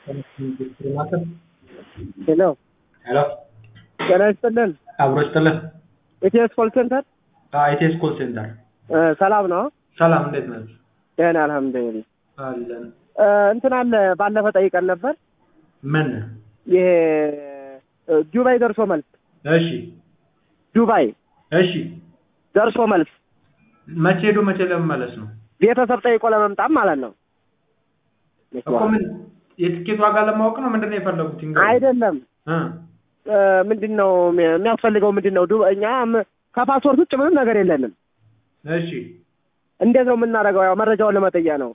ሄሎ ሄሎ ጤና ይስጥልን። አብሮ ይስጥልን። ኢቲኤስ ኮል ሴንተር ኢቴስ ኮል ሴንተር እ ሰላም ነው? ሰላም፣ እንዴት ናችሁ? ደህና አልሐምዱሊላህ። አለን። እ እንትን አለ ባለፈ ጠይቀን ነበር ምን? ይሄ እ ዱባይ ደርሶ መልስ እሺ፣ ዱባይ እሺ። ደርሶ መልስ መቼ ሄዶ መቼ ለመመለስ ነው? ቤተሰብ ጠይቆ ለመምጣት ማለት ነው። እኮ ምን የትኬት ዋጋ ለማወቅ ነው? ምንድን ነው የፈለጉት? ይንገሩኝ። አይደለም እ እ ምንድን ነው የሚያስፈልገው? ምንድን ነው ዱ- እኛ ም- ከፓስፖርት ውጭ ምንም ነገር የለንም። እሺ። እንዴት ነው የምናደርገው? ያው መረጃውን ለመጠየቅ ነው።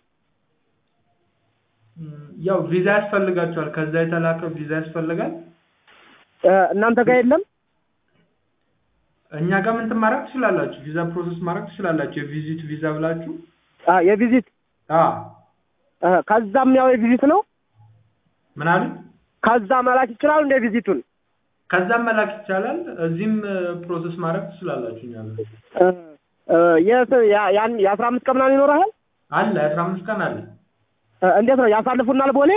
እም፣ ያው ቪዛ ያስፈልጋቸዋል። ከዛ የተላከ ቪዛ ያስፈልጋል። እ እናንተ ጋር የለም? እኛ ጋር ምን ማድረግ ትችላላችሁ? ቪዛ ፕሮሰስ ማድረግ ትችላላችሁ። የቪዚት ቪዛ ብላችሁ አ የቪዚት አ እ ከዛም ያው የቪዚት ነው። ምን አሉ? ከዛ መላክ ይችላሉ እንደ ቪዚቱን ከዛም መላክ ይቻላል። እዚህም ፕሮሰስ ማድረግ ትችላላችሁ። እኛ ጋር እ እ የስ- ያ- ያን የአስራ አምስት ቀን ምናምን ይኖርሃል? አለ አስራ አምስት ቀን አለ። እ እንዴት ነው ያሳልፉናል? ቦሌ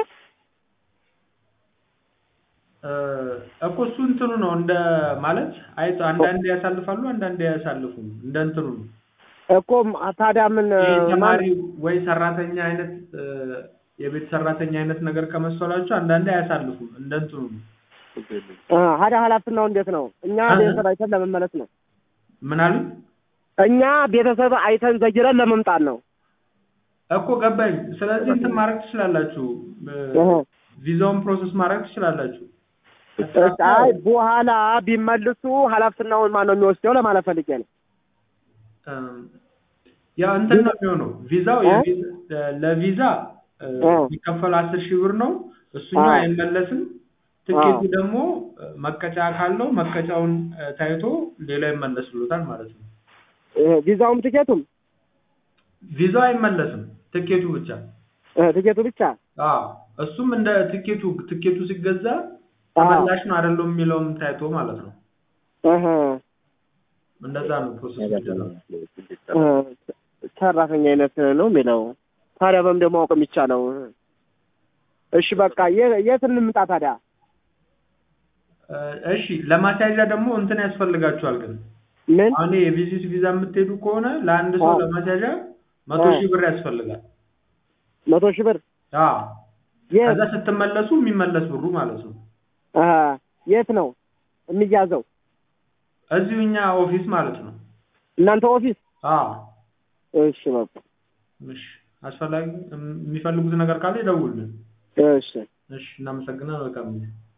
እ እኮ እሱ እንትኑ ነው እንደ ማለት አይ አንዳንዴ ያሳልፋሉ፣ አንዳንዴ አያሳልፉም። እንደ እንትኑ ነው። እኮ ታዲያ ምን ይሄ ማን- ተማሪ ወይ ሰራተኛ አይነት እ የቤት ሰራተኛ አይነት ነገር ከመሰላችሁ አንዳንዴ አያሳልፉም። እንደ እንትኑ ነው። እ ሀዳ ኃላፊናው እንዴት ነው? እኛ እ- ቤተሰብ አይተን ለመመለስ ነው። ምን አሉ? እኛ ቤተሰብ አይተን ዘይረን ለመምጣት ነው። እኮ ገባኝ። ስለዚህ እንትን ማድረግ ትችላላችሁ። እ እህ። ቪዛውን ፕሮሰስ ማድረግ ትችላላችሁ። እሺ፣ አይ በኋላ ቢመልሱ ኃላፊናውን ማን ነው የሚወስደው ለማለት ፈልጌ ነው። እም፣ ያው እንትን ነው የሚሆነው ቪዛው እ? የቪዛ- ለቪዛ እ፣ እ። የሚከፈል አስር ሺህ ብር ነው። እሱኛው አ። አይመለስም። ትኬቱ አ። ደግሞ እ፣ መቀጫ ካለው መቀጫውን እ፣ ታይቶ ሌላ ይመለስሎታል ማለት ነው። ይሄ ቪዛውም ትኬቱም ቪዛው አይመለስም፣ ትኬቱ ብቻ። እ ትኬቱ ብቻ አዎ እሱም እንደ ትኬቱ ትኬቱ ሲገዛ አ። ተመላሽ ነው አይደለም የሚለውም ታይቶ ማለት ነው። እህ እንደዛ ነው ፕሮሰስ የሚደረገው። እ ሰራተኛ አይነት ነው የሚለው። ታዲያ በምን ደግሞ ማወቅ የሚቻለው? እሺ በቃ የ- የት እንምጣ ታዲያ? እ፣ እሺ ለማስያዣ ደግሞ እንትን ያስፈልጋችኋል ግን ምን አሁን የቪዚት ቪዛ የምትሄዱ ከሆነ ለአንድ ሰው አዎ። ለማስያዣ መቶ አዎ። ሺህ ብር ያስፈልጋል። መቶ ሺህ ብር አዎ የት ከዛ ስትመለሱ የሚመለስ ብሩ ማለት ነው። አ የት ነው የሚያዘው? እዚሁ እኛ ኦፊስ ማለት ነው። እናንተ ኦፊስ? አዎ እሺ በቃ እሺ፣ አስፈላጊ የሚፈልጉት ነገር ካለ ይደውሉልን። እሺ እሺ፣ እናመሰግናለን። መልካም ጊዜ